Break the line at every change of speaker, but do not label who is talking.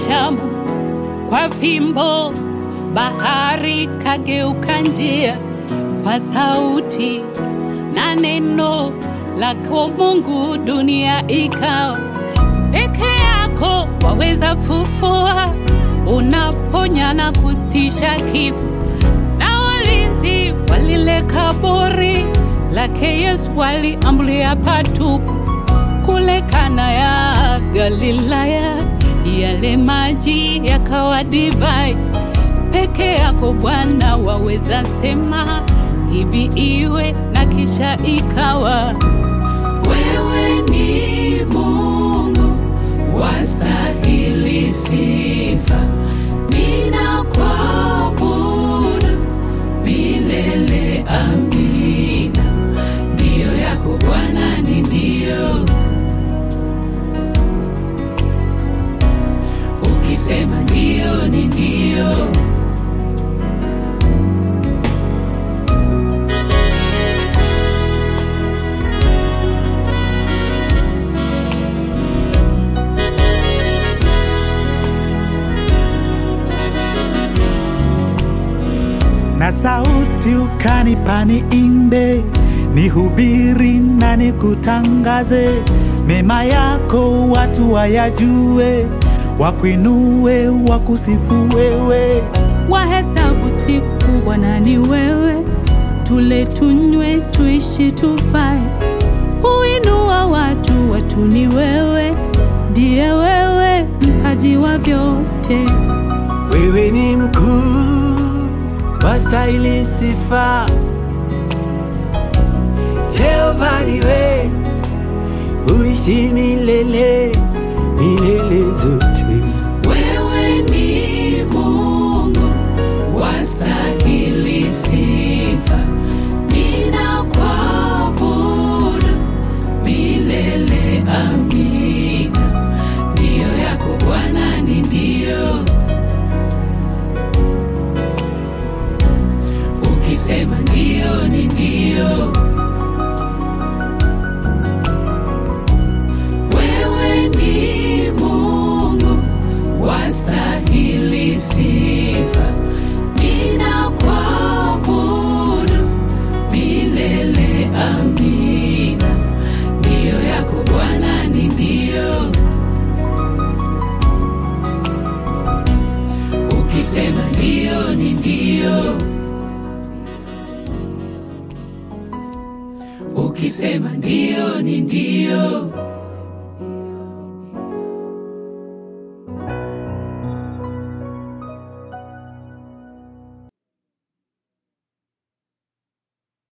Shamu kwa fimbo, bahari kageuka njia kwa sauti na neno lako Mungu, dunia ikawa peke yako. Waweza fufua, unaponya na kusitisha kifo, na walinzi wa lile kaburi lake Yesu waliambulia patupu kule Kana ya Galilaya, yale maji yakawa divai. Peke yako Bwana waweza sema hivi iwe, na kisha ikawa. Wewe ni Mungu wastahili sifa, ninakuabudu milele. Amina, ndiyo yako Bwana ni ndio. Ukisema ndio ni ndio.
na sauti ukanipa niimbe, nihubiri na nikutangaze mema yako, watu wayajue, wakuinue, wakusifu wewe.
wahesabu siku Bwana ni wewe, tule tunywe, tuishi tufae, huinua watu, watu ni wewe, ndiye wewe mpaji wa vyote.
Wewe ni mkuu, wastahili sifa. Jehova niwe, uishi milele, milele zote.
Wewe ni Mungu wastahili sifa, ninakuabudu milele. Amina, ndiyo yako Bwana ni ndio. Ukisema ndio ni ndio. Wewe ni Mungu wastahili sifa, ninakuabudu milele. Amina, ndiyo yako Bwana ni ndio. Ukisema ndio ni ndio. Ukisema ndio ni ndio.